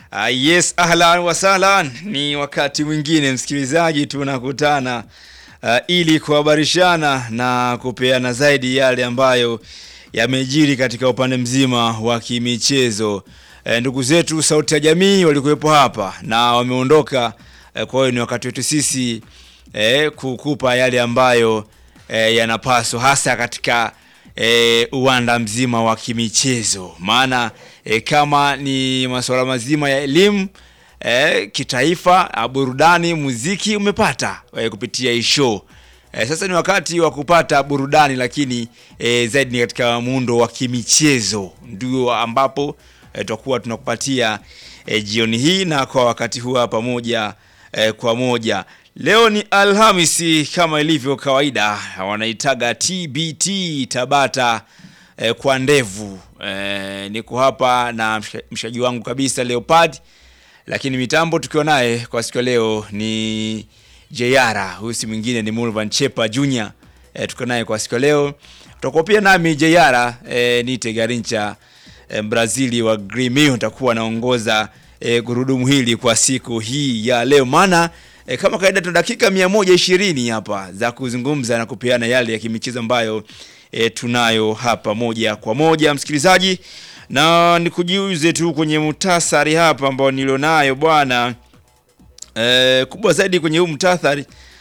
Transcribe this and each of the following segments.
Uh, yes, ahlan wa sahlan. Ni wakati mwingine msikilizaji, tunakutana uh, ili kuhabarishana na kupeana zaidi yale ambayo yamejiri katika upande mzima wa kimichezo. E, ndugu zetu Sauti ya Jamii walikuwepo hapa na wameondoka. E, kwa hiyo ni wakati wetu sisi e, kukupa yale ambayo e, yanapaswa hasa katika e, uwanda mzima wa kimichezo, maana e, kama ni masuala mazima ya elimu e, kitaifa, burudani, muziki umepata e, kupitia hii show. E, sasa ni wakati wa kupata burudani, lakini e, zaidi ni katika muundo wa kimichezo, ndio ambapo e, tutakuwa tunakupatia e, jioni hii na kwa wakati huu hapa moja e, kwa moja. Leo ni Alhamisi kama ilivyo kawaida, wanaitaga TBT Tabata e, kwa ndevu e, niko hapa na mshaji wangu kabisa Leopard, lakini mitambo tukiwa naye kwa siku ya leo ni Jeyara, huyu si mwingine ni Mulvan Chepa Junior e, tuko naye kwa siku ya leo. Tutakuwa pia nami Jeyara e, nite Garincha e, Brazili wa Grêmio nitakuwa naongoza e, gurudumu hili kwa siku hii ya leo, maana e, kama kawaida tuna dakika 120 hapa za kuzungumza na kupeana yale ya kimichezo ambayo e, tunayo hapa moja kwa moja msikilizaji, na nikujiuze tu kwenye muhtasari hapa ambao nilionayo bwana. E, kubwa zaidi kwenye huu mtathari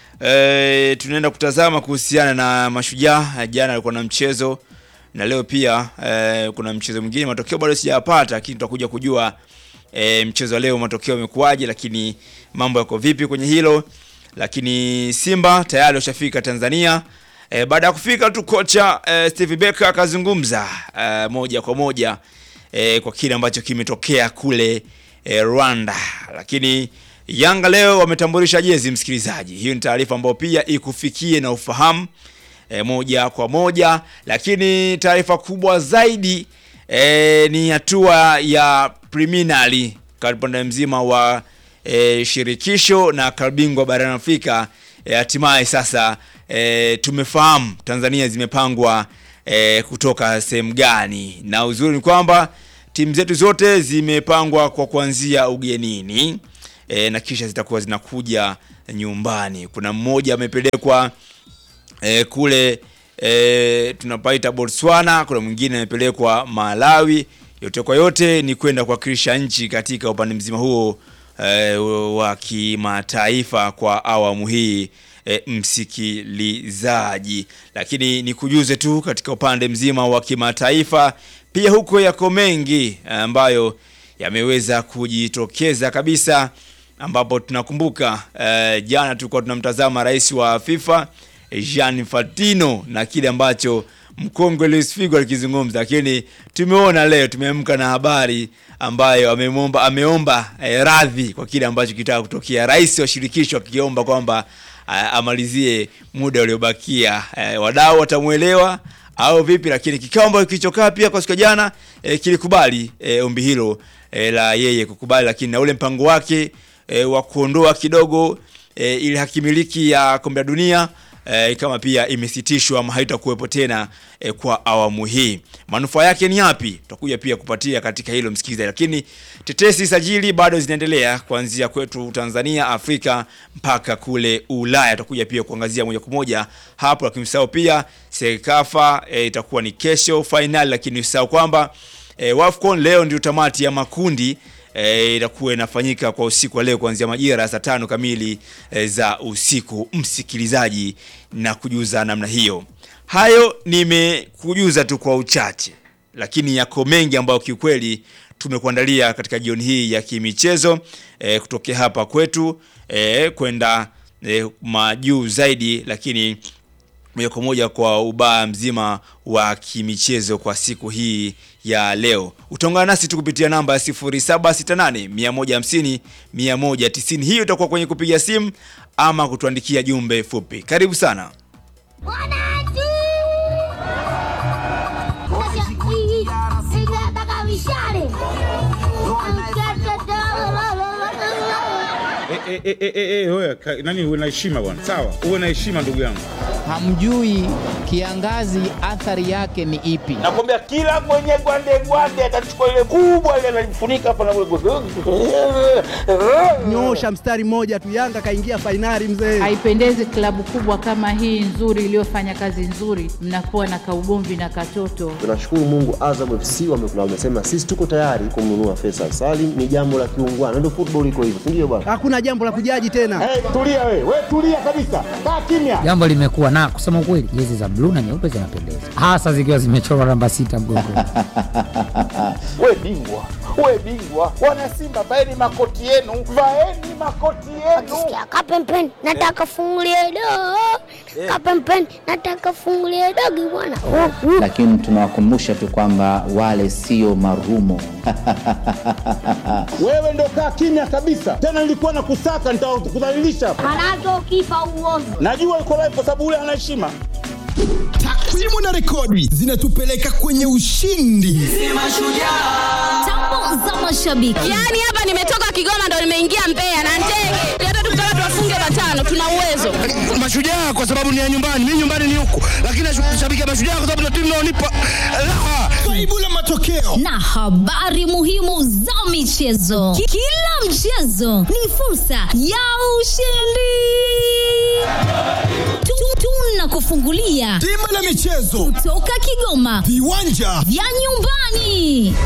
e, tunaenda kutazama kuhusiana na Mashujaa. Jana alikuwa na mchezo na leo pia e, kuna mchezo mwingine. Matokeo bado sijayapata, lakini tutakuja kujua e, mchezo wa leo matokeo yamekuwaje, lakini mambo yako vipi kwenye hilo. Lakini Simba tayari washafika Tanzania. E, baada ya kufika tu kocha e, Steve Becker akazungumza e, moja kwa moja e, kwa kile ambacho kimetokea kule e, Rwanda, lakini Yanga leo wametambulisha jezi msikilizaji. Hiyo ni taarifa ambayo pia ikufikie na ufahamu e, moja kwa moja, lakini taarifa kubwa zaidi e, ni hatua ya preliminary upande mzima wa e, shirikisho na kabingwa barani Afrika hatimaye e, sasa e, tumefahamu Tanzania zimepangwa e, kutoka sehemu gani, na uzuri ni kwamba timu zetu zote zimepangwa kwa kuanzia ugenini e, na kisha zitakuwa zinakuja nyumbani. Kuna mmoja amepelekwa e, kule e, tunapaita Botswana, kuna mwingine amepelekwa Malawi. Yote kwa yote ni kwenda kuwakilisha nchi katika upande mzima huo e, wa kimataifa kwa awamu hii e, msikilizaji, lakini nikujuze tu katika upande mzima wa kimataifa pia huko yako mengi ambayo yameweza kujitokeza kabisa ambapo tunakumbuka eh, jana tulikuwa tunamtazama rais wa FIFA Gianni Infantino na kile ambacho mkongwe Luis Figo alikizungumza, lakini tumeona leo tumeamka na habari ambayo ameomba ameomba eh, radhi kwa kile ambacho kitaka kutokea, rais wa shirikisho akiomba kwamba eh, amalizie muda uliobakia. Eh, wadau watamuelewa au vipi? Lakini kikao ambacho kilichokaa pia kwa siku ya jana eh, kilikubali eh, ombi hilo eh, la yeye kukubali, lakini na ule mpango wake E, wa kuondoa kidogo e, ile hakimiliki ya kombe la dunia e, kama pia imesitishwa ama haitakuwepo tena e, kwa awamu hii. Manufaa yake ni yapi? Tutakuja pia kupatia katika hilo msikilizaji, lakini tetesi sajili bado zinaendelea kuanzia kwetu Tanzania, Afrika mpaka kule Ulaya. Tutakuja pia kuangazia moja kwa moja hapo, lakini usahau pia Sekafa e, itakuwa ni kesho final, lakini usahau kwamba e, Wafcon leo ndio tamati ya makundi E, itakuwa inafanyika kwa usiku wa leo kuanzia majira ya saa tano kamili e, za usiku msikilizaji, na kujuza namna hiyo. Hayo nimekujuza tu kwa uchache, lakini yako mengi ambayo kiukweli tumekuandalia katika jioni hii ya kimichezo e, kutokea hapa kwetu e, kwenda e, majuu zaidi, lakini moja kwa moja kwa ubaa mzima wa kimichezo kwa siku hii ya leo. Utaungana nasi tu kupitia namba ya 0768 150 190. Hiyo itakuwa kwenye kupiga simu ama kutuandikia jumbe fupi. Karibu sana. Eh, eh, eh, eh, eh, wewe, ka- nani uwe na heshima bwana, sawa, uwe na heshima ndugu yangu. hamjui kiangazi athari yake ni ipi. Nakwambia kila mwenye gwande gwande atachukua ile kubwa ile analifunika hapa na Nyoosha mstari mmoja tu, Yanga kaingia fainali mzee. Haipendezi klabu kubwa kama hii nzuri iliyofanya kazi nzuri, mnakuwa na kaugomvi na katoto. Tunashukuru Mungu, Azam FC wamekula, wamesema sisi tuko tayari kumnunua Faisal Salim. Ni jambo la kiungwana, ndio football iko hivyo, si ndio bwana? Hakuna jambo la kujaji tena. Hey, tulia we, we tulia kabisa, kaa kimya. Jambo limekuwa na kusema ukweli, jezi za bluu na nyeupe zinapendeza, hasa zikiwa zimechorwa namba sita mgongoni. We bingwa, we bingwa, wana Simba vaeni makoti yenu, vaeni makoti yenu. Sikia kapempeni, nataka fungulie dogo. Kapempeni, nataka fungulie dogo bwana. Oh, uh. lakini tunawakumbusha tu kwamba wale sio marumo. Wewe ndo kaa kimya kabisa, tena nilikuwa na kusaka, nitakudhalilisha. Manake ukifa uovu. Najua uko live kwa sababu ule ana heshima. Takwimu na rekodi zinatupeleka kwenye ushindi. Tambo za mashabiki. Yaani hapa nimetoka Kigoma ndo nimeingia Mbeya na ndege. Hata tukitaka tuwafunge matano tuna uwezo. Mashujaa kwa sababu ni ya nyumbani, mimi nyumbani ni huku, lakini nashabikia Mashujaa kwa sababu ndio timu inaonipa raha. Faibu la matokeo na habari muhimu za michezo. Ki- Kila mchezo ni fursa ya ushindi. Tu- Tunakufungulia bima la michezo kutoka Kigoma, viwanja vya nyumbani.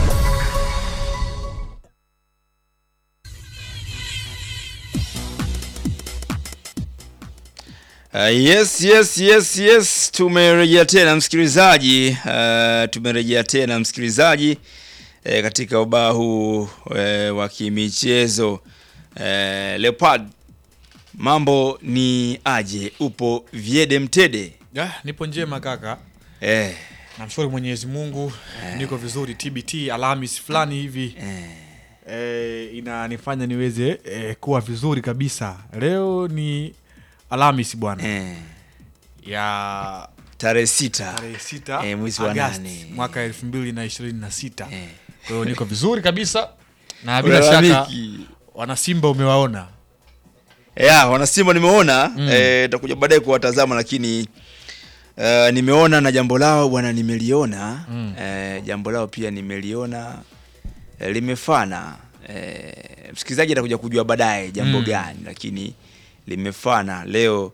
Uh, yes, yes, yes, yes, tumerejea tena msikilizaji. Uh, tumerejea tena msikilizaji eh, katika ubao huu eh, wa kimichezo eh, Leopard, mambo ni aje? Upo Viede Mtede? Ya, nipo njema kaka. Eh, Namshukuru Mwenyezi Mungu niko vizuri. TBT Alhamis fulani hivi eh, inanifanya niweze eh, kuwa vizuri kabisa. Leo ni Alhamis bwana eh, ya tarehe sita tarehe sita eh, mwezi wa Agosti nane. mwaka elfu mbili na ishirini na sita Eh. kwa hiyo niko vizuri kabisa na bila shaka Ulalamiki. wanasimba umewaona ya wanasimba nimeona mm. eh, takuja baadaye kuwatazama lakini uh, nimeona na jambo lao bwana nimeliona mm. eh, jambo lao pia nimeliona eh, limefana eh, msikilizaji atakuja kujua baadaye jambo Mm. gani lakini limefana leo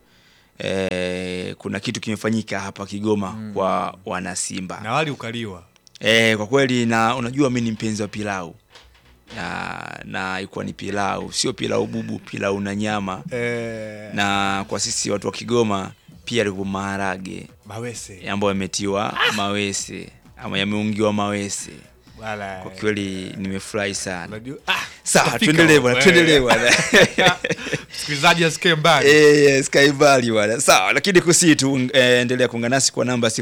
eh, kuna kitu kimefanyika hapa Kigoma mm. kwa wanasimba na wali ukaliwa Eh, kwa kweli na unajua mi ni mpenzi wa pilau na na ilikuwa ni pilau, sio pilau bubu, pilau na nyama eh, na kwa sisi watu wa Kigoma pia ilikuwa maharage mawese ambayo yametiwa mawese ama yameungiwa mawese. wala Kwa kweli nimefurahi sana. unajua ah, Sawa, tutafika tuendelee huko, bwana, eh. tuendelee bwana. msikilizaji asikie mbali Eh, yes, kaibali bwana. Sawa, lakini kusi tu eh, endelea kuungana nasi kwa namba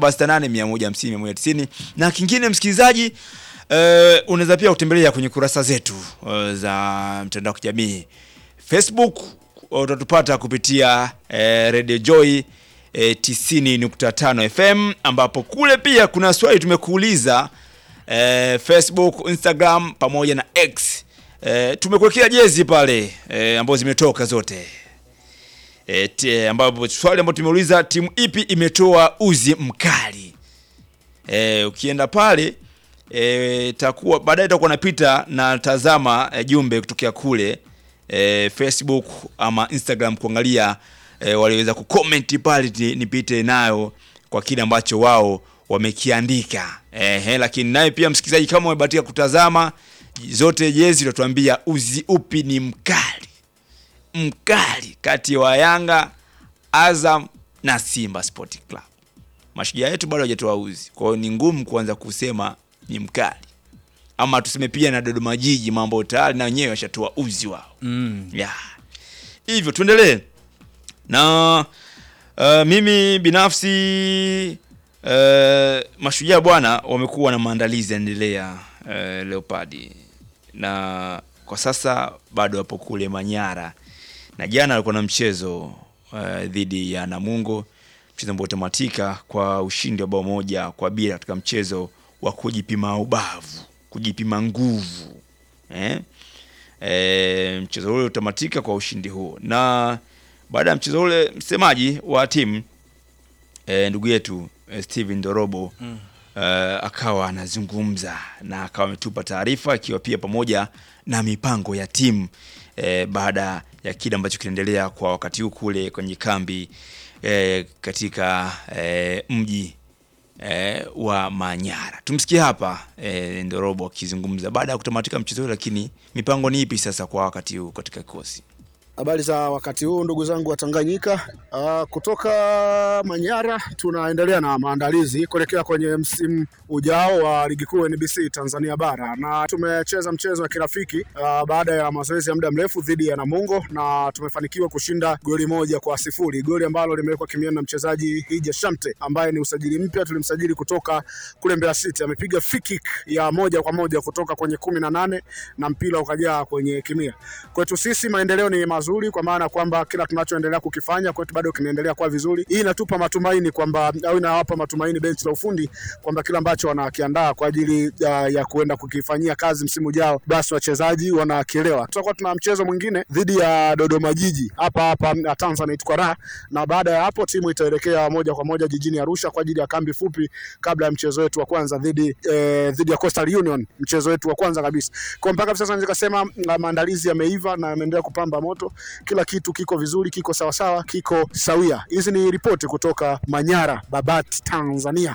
0768150190 na kingine msikilizaji eh, unaweza pia kutembelea kwenye kurasa zetu eh, za mtandao wa kijamii Facebook utatupata kupitia eh, Radio Joy eh, 90.5 FM ambapo kule pia kuna swali tumekuuliza eh, Facebook, Instagram pamoja na X. Eh, tumekuwekea jezi pale eh, ambazo zimetoka zote e, t, ambapo swali ambalo tumeuliza timu ipi imetoa uzi mkali e, ukienda pale e, takuwa baadaye takuwa napita na tazama e, jumbe kutokea kule e, Facebook ama Instagram kuangalia e, waliweza kucomment pale ni- nipite nayo kwa kile ambacho wao wamekiandika e, lakini naye pia msikilizaji kama umebahatika kutazama zote jezi utatuambia uzi upi ni mkali mkali kati wa Yanga, Azam na Simba Sport Club. Mashujaa yetu bado hajatoa uzi, kwa hiyo ni ngumu kuanza kusema ni mkali, ama tuseme pia na Dodoma Jiji, mambo tayari na wenyewe washatoa uzi wao mm. yeah. Hivyo tuendelee na uh, mimi binafsi uh, Mashujaa bwana wamekuwa na maandalizi yanaendelea uh, Leopardi na kwa sasa bado wapo kule Manyara na jana alikuwa na mchezo uh, dhidi ya Namungo, mchezo ambao utamatika kwa ushindi wa bao moja kwa bila katika mchezo wa kujipima ubavu, kujipima nguvu eh? E, mchezo ule utamatika kwa ushindi huo, na baada ya mchezo ule msemaji wa timu eh, ndugu yetu eh, Steven Dorobo Mm. eh, akawa anazungumza na akawa ametupa taarifa ikiwa pia pamoja na mipango ya timu eh, baada ya kile ambacho kinaendelea kwa wakati huu kule kwenye kambi eh, katika eh, mji eh, wa Manyara. Tumsikie hapa eh, Ndorobo akizungumza baada ya kutamatika mchezo huu, lakini mipango ni ipi sasa kwa wakati huu katika kikosi? Habari za wakati huu ndugu zangu wa Tanganyika. Uh, kutoka Manyara tunaendelea na maandalizi kuelekea kwenye msimu ujao wa ligi kuu NBC Tanzania bara, na tumecheza mchezo wa kirafiki uh, baada ya mazoezi ya muda mrefu dhidi ya Namungo na tumefanikiwa kushinda goli moja kwa sifuri, goli ambalo limewekwa kimiani na mchezaji Hija Shamte ambaye ni usajili mpya, tulimsajili kutoka kule Mbeya City. Amepiga free kick ya moja kwa moja kutoka kwenye kumi na nane na mpira ukajaa kwenye kimia. Kwetu sisi maendeleo ni mazuri, kwa maana kwamba kila tunachoendelea kukifanya kwetu bado kinaendelea kuwa vizuri. Hii inatupa matumaini kwamba au inawapa matumaini benchi la ufundi kwamba kila ambacho wanakiandaa kwa ajili ya, ya kuenda kukifanyia kazi msimu ujao, basi wachezaji wanakielewa. Tutakuwa tuna mchezo mwingine dhidi ya Dodoma Jiji hapa hapa uh, Tanzanite kwa raha, na baada ya hapo timu itaelekea moja kwa moja jijini Arusha kwa ajili ya kambi fupi kabla ya mchezo wetu wa kwanza dhidi eh, dhidi ya Coastal Union, mchezo wetu wa kwanza kabisa. Kwa mpaka sasa naweza kusema uh, maandalizi yameiva na yameendelea kupamba moto, kila kitu kiko vizuri, kiko sawasawa, kiko sawia. Hizi ni ripoti kutoka Manyara, Babati, Tanzania.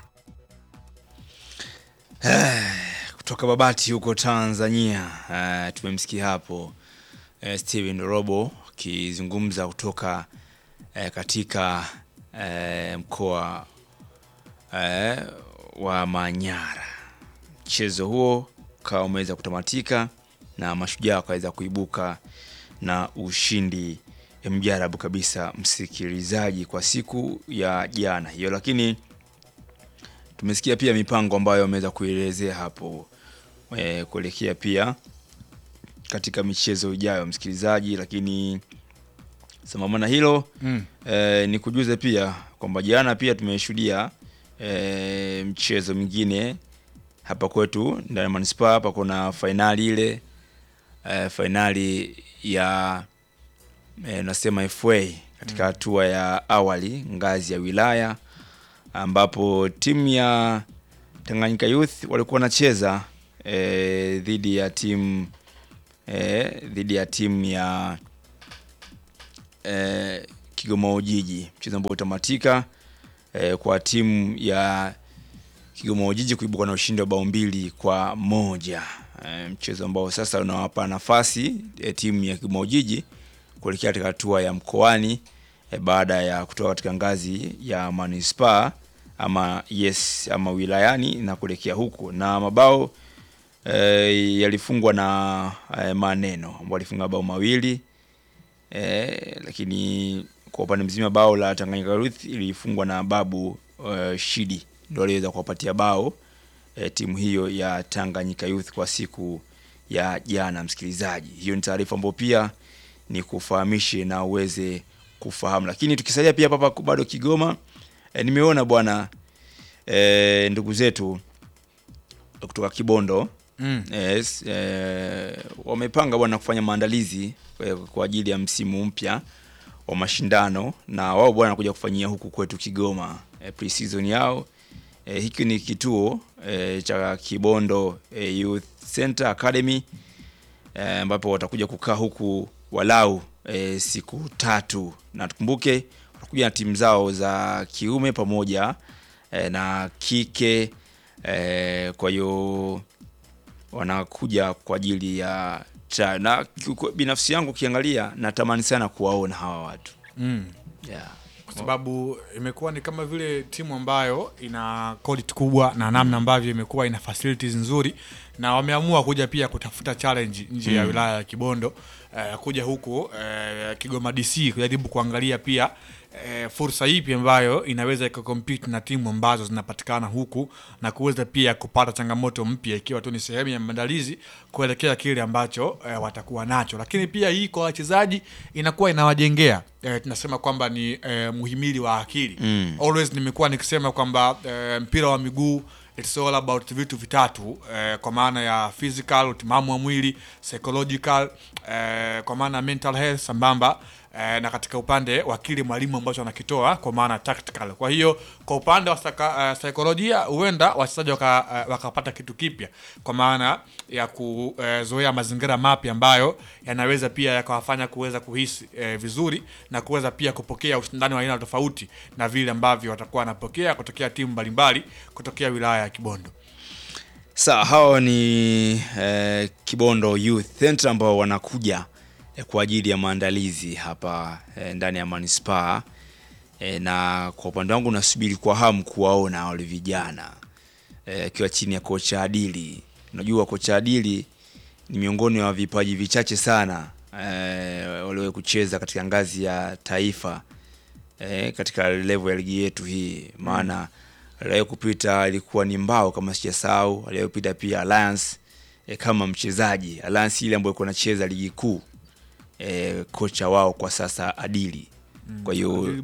kutoka Babati huko Tanzania. Uh, tumemsikia hapo uh, Steven Robo akizungumza kutoka uh, katika uh, mkoa uh, wa Manyara. Mchezo huo ukawa umeweza kutamatika na mashujaa wakaweza kuibuka na ushindi mjarabu kabisa, msikilizaji, kwa siku ya jana hiyo, lakini tumesikia pia mipango ambayo wameweza kuelezea hapo e, kuelekea pia katika michezo ijayo msikilizaji, lakini sambamba na hilo Mm. e, ni kujuze pia kwamba jana pia tumeshuhudia e, mchezo mwingine hapa kwetu ndani ya manispaa hapa kuna fainali ile e, fainali ya e, nasema FA katika hatua ya awali ngazi ya wilaya ambapo timu ya Tanganyika Youth walikuwa wanacheza e, dhidi ya timu e, dhidi ya timu ya e, Kigoma Ujiji, mchezo ambao utamatika e, kwa timu ya Kigoma Ujiji kuibuka na ushindi wa bao mbili kwa moja e, mchezo ambao sasa unawapa nafasi e, timu ya Kigoma Ujiji kuelekea katika hatua ya mkoani e, baada ya kutoka katika ngazi ya manispaa ama yes ama wilayani na kuelekea huku na mabao e, yalifungwa na e, maneno ambao alifunga mabao mawili e, lakini kwa upande mzima bao la Tanganyika Youth ilifungwa na Babu e, Shidi ndio aliweza kuwapatia bao e, timu hiyo ya Tanganyika Youth kwa siku ya jana. Msikilizaji, hiyo ni taarifa ambayo pia ni kufahamishe na uweze kufahamu, lakini tukisalia pia hapa bado Kigoma e, nimeona bwana e, ndugu zetu kutoka Kibondo Mm. yes, e, wamepanga bwana kufanya maandalizi e, kwa ajili ya msimu mpya wa mashindano na wao bwana wanakuja kufanyia huku kwetu Kigoma e, pre-season yao e, hiki ni kituo e, cha Kibondo e, Youth Center Academy eh, ambapo watakuja kukaa huku walau e, siku tatu, na tukumbuke watakuja na timu zao za kiume pamoja e, na kike e, kwa hiyo wanakuja kwa ajili ya cha, na kiuko- binafsi yangu ukiangalia natamani sana kuwaona hawa watu Mm. yeah. kwa sababu imekuwa ni kama vile timu ambayo ina quality kubwa na namna ambavyo imekuwa ina facilities nzuri na wameamua kuja pia kutafuta challenge nje ya Mm. wilaya ya Kibondo eh, kuja huku eh, Kigoma DC kujaribu kuangalia pia eh, fursa ipi ambayo inaweza ikakompete na timu ambazo zinapatikana huku na kuweza pia kupata changamoto mpya ikiwa tu ni sehemu ya maandalizi kuelekea kile ambacho eh, watakuwa nacho, lakini pia hii kwa wachezaji inakuwa inawajengea eh, tunasema kwamba ni eh, muhimili wa akili Mm. always nimekuwa nikisema kwamba eh, mpira wa miguu it's all about vitu vitatu eh, kwa maana ya physical utimamu wa mwili psychological eh, kwa maana ya mental health sambamba eh, na katika upande wa kile mwalimu ambacho anakitoa kwa maana tactical. Kwa hiyo kwa upande wa saka, uh, saikolojia huenda wachezaji waka, uh, wakapata kitu kipya kwa maana ya kuzoea mazingira mapya ambayo yanaweza pia yakawafanya kuweza kuhisi eh, vizuri na kuweza pia kupokea ushindani wa aina tofauti na vile ambavyo watakuwa wanapokea kutokea timu mbalimbali kutokea wilaya ya Kibondo. Sawa, hao ni eh, Kibondo Youth Center ambao wanakuja eh, kwa ajili ya maandalizi hapa eh, ndani ya manispaa eh, na kwa upande wangu nasubiri kwa hamu kuwaona wale vijana akiwa eh, chini ya kocha Adili. Unajua kocha Adili ni miongoni wa vipaji vichache sana eh, waliwahi kucheza katika ngazi ya taifa eh, katika level ya ligi yetu hii maana mm aliwahi kupita ilikuwa ni mbao kama sijasahau, aliwahi kupita pia Alliance e, kama mchezaji Alliance ile ambayo iko nacheza ligi kuu e, kocha wao kwa sasa Adili. Kwa hiyo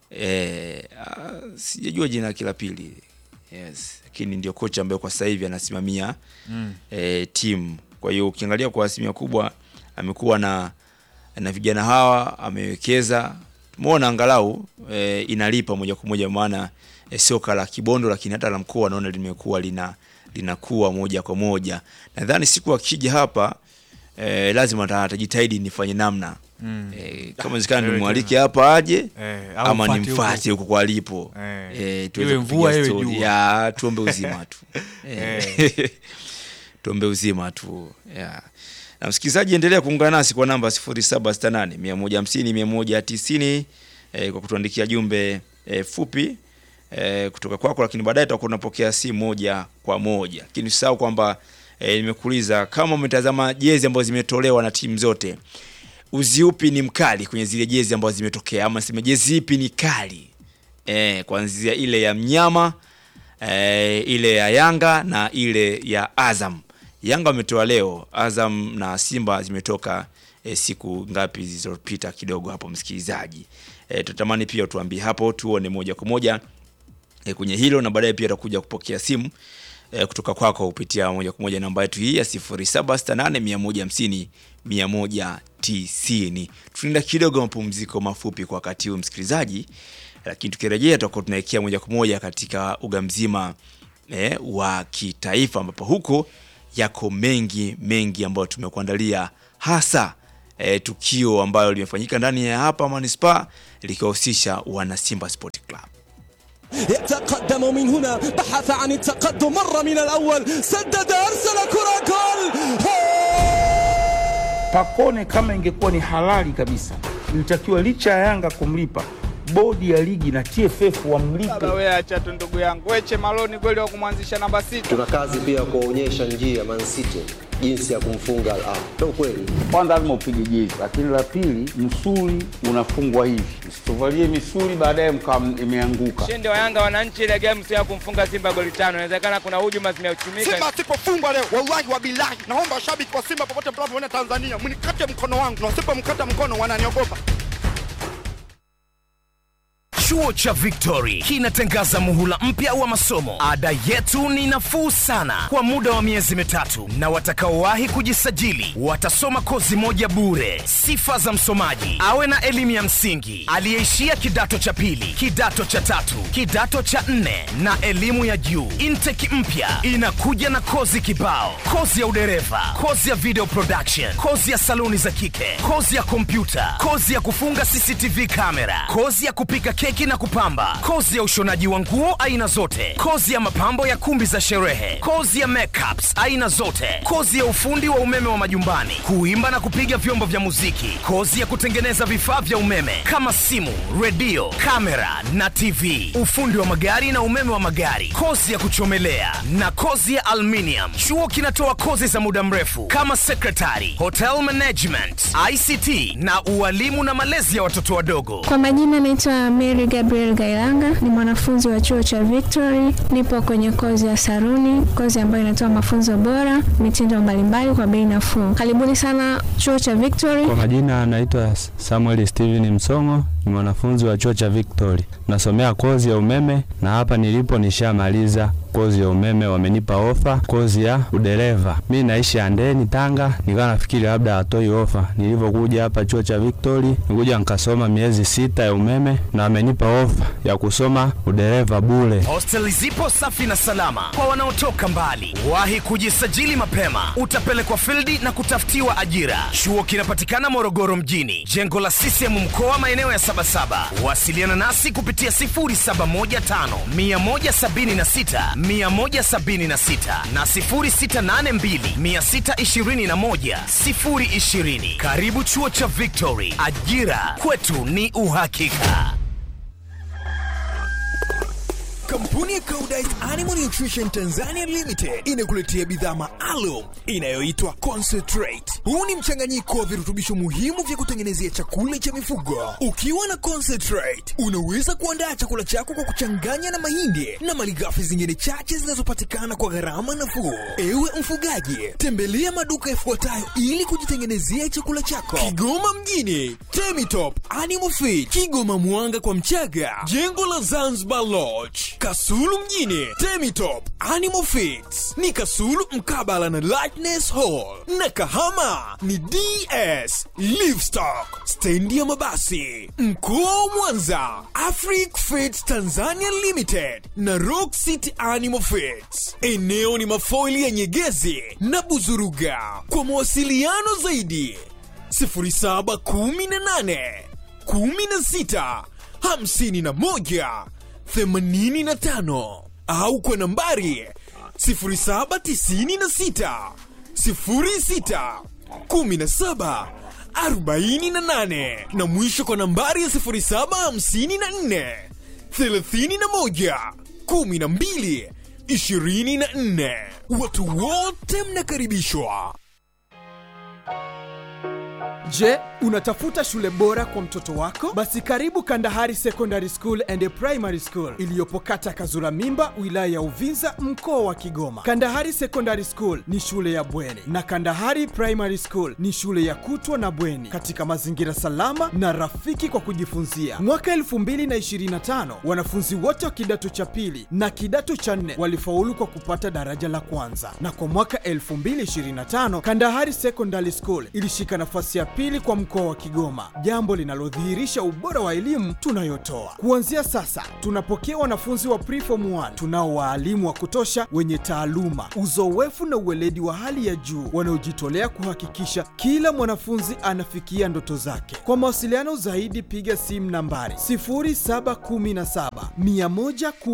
e, sijajua jina lake la pili yes, lakini ndio kocha ambaye kwa sasa hivi anasimamia mm. e, timu. Kwa hiyo ukiangalia kwa asilimia kubwa amekuwa na na vijana hawa amewekeza, tumeona angalau e, inalipa moja kwa moja maana e, soka la Kibondo lakini hata la mkoa naona limekuwa lina linakuwa moja kwa moja. Nadhani siku akija hapa e, lazima atajitahidi nifanye namna mm. e, kama wezekana nimwalike hapa aje Eh, au ama mfuate nimfuate huko kwa alipo Eh. e, tuweze Iwe mvua, kupiga iwe story. jua. ya tuombe uzima tu e, tuombe uzima tu yeah. Na msikilizaji, endelea kuungana nasi kwa namba 0768 150 190 eh, kwa kutuandikia jumbe eh, fupi eh, kutoka kwako, lakini baadaye tutakuwa tunapokea simu moja kwa moja. Lakini usisahau kwamba eh, nimekuuliza kama umetazama jezi ambazo zimetolewa na timu zote, uzi upi ni mkali kwenye zile jezi ambazo zimetokea, ama sema jezi ipi ni kali eh, kuanzia ile ya mnyama eh, ile ya Yanga na ile ya Azam. Yanga wametoa leo, Azam na Simba zimetoka e, siku ngapi zilizopita kidogo hapo, msikilizaji. E, tutamani pia tuambie hapo, tuone moja kwa moja e, kwenye hilo, na baadaye pia tutakuja kupokea simu e, kutoka kwako kupitia moja kwa moja namba yetu hii ya 0768 150 190. Tunaenda kidogo mapumziko mafupi kwa wakati huu msikilizaji, lakini tukirejea tutakuwa tunaelekea moja kwa moja katika uga mzima e, wa kitaifa ambapo huko yako mengi mengi ambayo tumekuandalia hasa e, tukio ambayo limefanyika ndani ya hapa manispaa likiwahusisha wana Simba Sport Club. يتقدم من هنا بحث عن التقدم مر من الأول سدد أرسل كرة جول Pacone kama ingekuwa ni halali kabisa, ilitakiwa licha ya Yanga kumlipa, bodi ya ligi na TFF wamlipe. Baba wewe acha tu ndugu yangu. Weche Maloni kweli wa kumwanzisha namba sita. Tuna kazi pia kuwaonyesha njia Man City jinsi ya kumfunga Al Ahly. Ndio kweli. Kwanza lazima upige jezi, lakini la pili, msuli unafungwa hivi, msituvalie misuli baadaye mkawa imeanguka. Ushindi wa Yanga wananchi ile game sio ya kumfunga Simba goli tano. Inawezekana kuna hujuma zimeuchumika. Simba asipofungwa leo, wallahi wa bilahi, naomba washabiki wa Simba popote mnapoona Tanzania, mnikate mkono wangu, na wasipomkata mkono wananiogopa. Chuo cha Victory kinatangaza muhula mpya wa masomo. Ada yetu ni nafuu sana kwa muda wa miezi mitatu, na watakaowahi kujisajili watasoma kozi moja bure. Sifa za msomaji: awe na elimu ya msingi, aliyeishia kidato cha pili, kidato cha tatu, kidato cha nne na elimu ya juu. Intake mpya inakuja na kozi kibao: kozi ya udereva, kozi ya video production, kozi ya saluni za kike, kozi ya kompyuta, kozi ya kufunga CCTV kamera, kozi ya kupika keki na kupamba, kozi ya ushonaji wa nguo aina zote, kozi ya mapambo ya kumbi za sherehe, kozi ya makeups aina zote, kozi ya ufundi wa umeme wa majumbani, kuimba na kupiga vyombo vya muziki, kozi ya kutengeneza vifaa vya umeme kama simu, redio, kamera na TV, ufundi wa magari na umeme wa magari, kozi ya kuchomelea na kozi ya aluminium. Chuo kinatoa kozi za muda mrefu kama secretary, hotel management, ICT na ualimu na malezi ya watoto wadogo. Kwa majina naitwa Mary Gabriel Gailanga, ni mwanafunzi wa chuo cha Victory. Nipo kwenye kozi ya saruni, kozi ambayo inatoa mafunzo bora, mitindo mbalimbali kwa bei nafuu. Karibuni sana chuo cha Victory. Kwa majina anaitwa Samuel Steven Msongo, ni mwanafunzi wa chuo cha Victory, nasomea kozi ya umeme na hapa nilipo nishamaliza kozi ya umeme, wamenipa ofa kozi ya udereva. Mi naishi Andeni, Tanga, nikawa nafikiri labda hatoi ofa. Nilivyokuja hapa chuo cha Victory, nikuja nikasoma miezi sita ya umeme na wamenipa ofa ya kusoma udereva bure. Hosteli zipo safi na salama kwa wanaotoka mbali. Wahi kujisajili mapema, utapelekwa fildi na kutafutiwa ajira. Chuo kinapatikana Morogoro mjini, jengo la CCM mkoa, maeneo ya Sabasaba. Wasiliana nasi kupitia 0715 176 176 na 0682 621 020. Karibu chuo cha Victory, ajira kwetu ni uhakika. Kampuni ya Koudijt Animal Nutrition Tanzania Limited inakuletea bidhaa maalum inayoitwa Concentrate. Huu ni mchanganyiko wa virutubisho muhimu vya kutengenezea chakula cha mifugo. Ukiwa na Concentrate, unaweza kuandaa chakula chako kwa kuchanganya na mahindi na malighafi zingine chache zinazopatikana kwa gharama nafuu. Ewe mfugaji, tembelea maduka yafuatayo ili kujitengenezea chakula chako: Kigoma mjini, Temitop Animal Feed, Kigoma Mwanga kwa Mchaga, jengo la Zanzibar Lodge, Kasulu mjini, Temitop Animal Feeds ni Kasulu mkabala na Lightness Hall, na Kahama ni DS Livestock, stendi ya mabasi. Mkoa wa Mwanza, Afric Feeds Tanzania Limited na Rock City Animal Feeds. Eneo ni mafoili ya Nyegezi na Buzuruga. Kwa mawasiliano zaidi 0718 16 51 85 au kwa nambari 0796 06 17 48 na mwisho kwa nambari ya 0754 31 12 24. Watu wote mnakaribishwa. Je, unatafuta shule bora kwa mtoto wako? Basi karibu Kandahari Secondary School and Primary School iliyopo kata Kazura Mimba, wilaya ya Uvinza, mkoa wa Kigoma. Kandahari Secondary School ni shule ya bweni na Kandahari Primary School ni shule ya kutwa na bweni katika mazingira salama na rafiki kwa kujifunzia. Mwaka 2025 wanafunzi wote wa kidato cha pili na kidato cha nne walifaulu kwa kupata daraja la kwanza, na kwa mwaka 2025 Kandahari Secondary School ilishika nafasi ya pili kwa mkoa wa Kigoma, jambo linalodhihirisha ubora wa elimu tunayotoa. Kuanzia sasa, tunapokea wanafunzi wa preform 1 tunao waalimu wa kutosha wenye taaluma, uzoefu na uweledi wa hali ya juu wanaojitolea kuhakikisha kila mwanafunzi anafikia ndoto zake. Kwa mawasiliano zaidi, piga simu nambari 0717 110